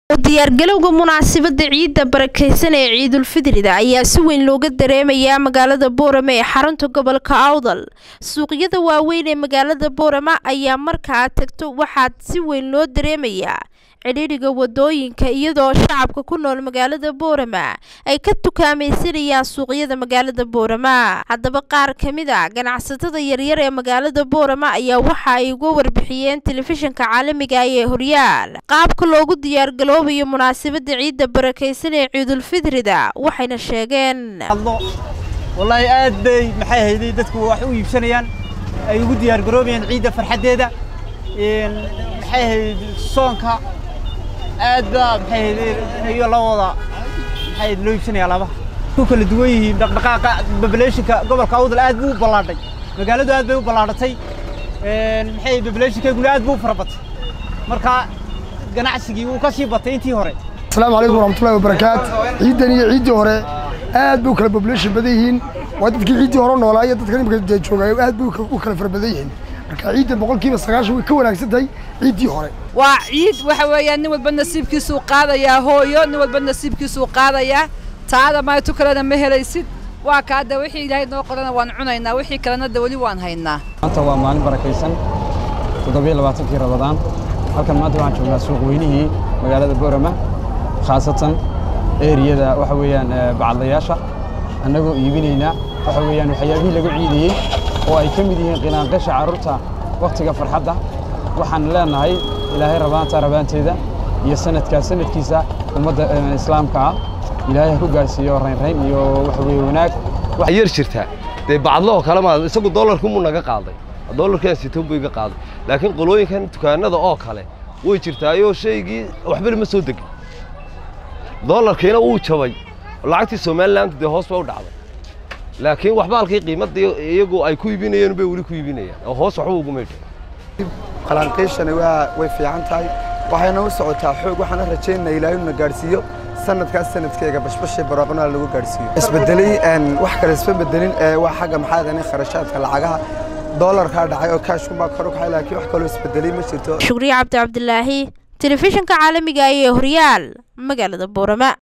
diyaargalowga munaasabada ciidda barakeysan ee ciidulfidrida ayaa si weyn looga dareemayaa magaalada boorama ee xarunta gobolka awdal suuqyada waaweyn ee magaalada boorama ayaa marka aad tagto waxaad si weyn loo dareemayaa cidhiidhiga wadooyinka iyadoo shacabka ku nool magaalada boorama ay ka tukaamaysanayaan suuqyada magaalada boorama haddaba qaar ka mid a ganacsatada yaryar ee magaalada boorama ayaa waxa ay uga warbixiyeen telefishinka caalamiga ee horyaal qaabka loogu diyaargaloobayo munaasabada ciidda barakeysan ee ciidulfidrida waxayna sheegeen wallaahi aad bay maxay hayday dadku wax u iibsanayaan ay ugu diyaargaroobayaan ciidda farxaddeeda maxay hayd soonka aad baa maxay hayday iyo la wada maxay loo iibsanaya labaha ku kala duwan yihiin dhaqdhaqaaqa populationka gobolka awdal aad buu u ballaadhay magaaladu aad bay u ballaadhatay maxay populationkeeguna aad buu u farabatay marka ganacsigii wuu ka sii batay intii hore asalaamu calaykum waraxmatullahi wabarakaat ciiddan iyo ciiddii hore aad bay u kala population badan yihiin waa dadkii ciiddii hore noolaa iyo dadkan imika joogaayo aad bay u kala fara badan yihiin marka ciidda boqolkiiba sagaashan way ka wanaagsan tahay ciiddii hore waa ciid waxa weeyaan nin walba nasiibkiisuu qaadayaa hooyo nin walba nasiibkiisuu qaadayaa taada maaytu kalena ma helaysid waa ka hadda wixii ilaahay noo qorana waan cunaynaa wixii kalena da weli waan haynaa maanta waa maalin barakaysan toddobiyo labaatankii rabadaan halkan maanta waxaan joognaa suuq weynihii magaalada boorama khaasatan eriyada waxa weeyaan bacadlayaasha annagoo iibinaynaa waxa weeyaan waxyaabihii lagu ciidiyey oo ay ka mid yihiin qinaanqasha carruurta wakhtiga farxadda waxaan leenahay ilaahay rabaanta rabaanteeda iyo sanadkaa sanadkiisa ummadda islaamka ah ilaahay ha ku gaarsiiyo raynrayn iyo waxa weeye wanaag waxaa yar jirtaa dee bacadlahoo kale maa isagu dollarkumuu naga qaaday dollarkan sitan buu iga qaaday laakiin qolooyinkan dukaanada oo kale way jirtaayoo shaygii waxba lama soo degin dollarkiina wuu jabay lacagtii somaliland dee hoos ba u dhacday laakiin waxba halkii qiimadda iyagu ay ku iibinayeen bay weli ku iibinayaan oo hoos waxba uguma dhicin qalanqiishani waa way fiican tahay waxayna u socotaa xoog waxaana rajaynaa ilaahay inuu na gaadhsiiyo sanadkaas sanadkeega bashbashii barwaaqnaa lagu gaadhsiiyo isbedelay wax kale isma bedelin waa xagga maxaa dani kharashaadka lacagaha doolarkaa dhacay oo kaashkumaa kor u kacay laakiin wax kaloo isbedelay ma jirto shukriye cabdi cabdilaahi telefishinka caalamiga ee horyaal magaalada boorama